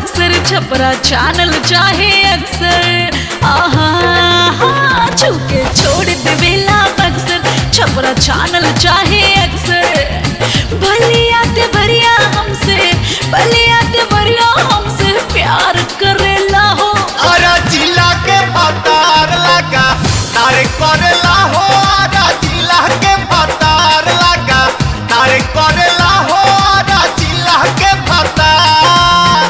Buxar Chhapra channel चाहे अक्सर आहा हा, छूके छोड़ देवेला बक्सर छपरा चैनल चाहे अक्सर भलिया ते भरिया हमसे भलिया ते भरिया हमसे प्यार करेला हो अरे जिला के भतार लगा तारे करेला हो अरे जिला के भतार लगा तारे करेला हो अरे जिला के भतार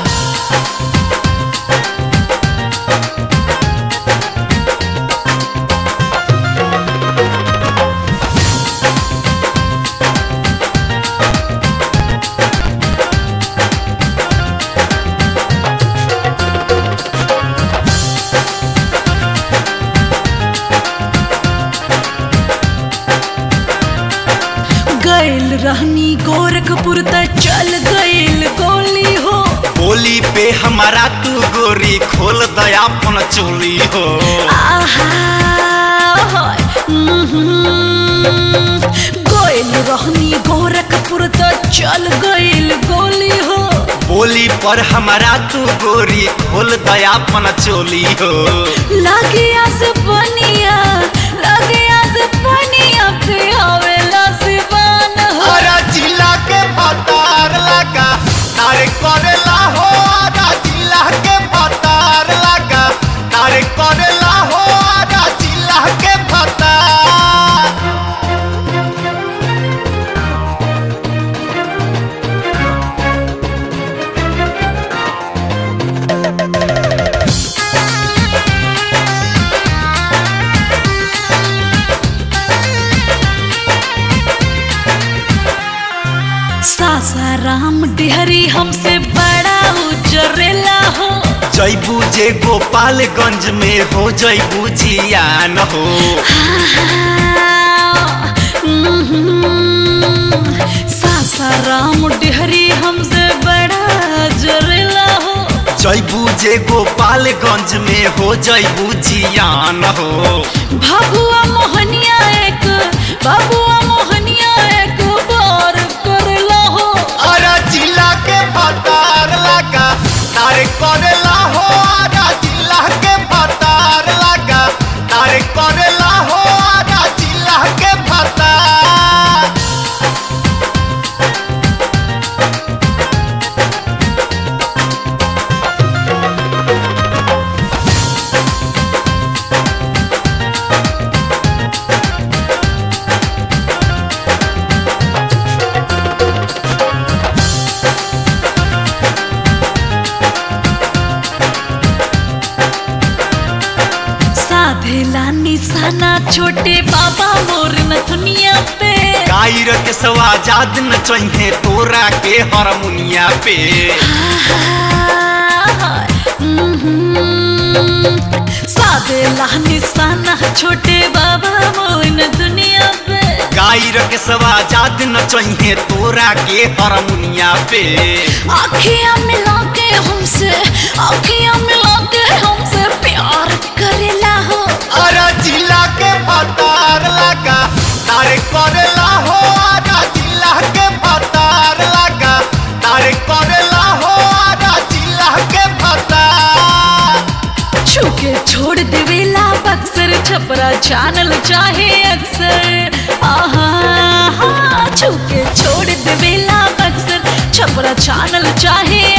गैल रहनी गोरखपुर त चल गैल गोली हो बोली पे हमारा तू गोरी खोल दया अपन चोली हो आहा होय, उम्हूं। गैल रहनी गोरखपुर त चल गैल गोली हो बोली पर हमारा तू गोरी खोल दया अपन चोली हो लगे आस पनिया लगे आस पनिया पे आवेला सिवान हो अरे जिला के भतार लगा तारे करेला हो अरे जिला के भतार लगा तारे करेला हो अरे जिला के भतार सासाराम डिहरी हमसे बड़ा उजरेला हो जैबू जे गोपालगंज में हो जैबू जियान हो सासाराम डिहरी हमसे बड़ा जरेला हो जैबू जे गोपालगंज में हो जैबू जियान हो भगुआ मोहनिया एक भगुआ मोहनिया एक बार करला हो अरे जिला के भतार लगा तारे करेला हो अरे जिला के भतार लगा तारे करेला हो अरे जिला के भतार साधेला निशाना छोटे बाबा मोर नथुनिया पे गायर के सवाजाद न चाहिए तोरा के हारमोनिया पे साधेला निशाना छोटे बाबा मोर दुनिया पे गायर के सवाजाद न चाहिए तोरा के हारमोनिया पे आखियां मिला के हमसे आखियां मिला के हमसे प्यार करेला हो अरे जिला के भतार लगा तारे करेला हो अरे जिला के भतार लगा तारे करेला हो अरे जिला के भतार छूके छोड़ देवेला बक्सर छपरा चैनल चाहे अक्सर आहा हा, छूके छोड़ देवेला बक्सर छपरा चैनल चाहे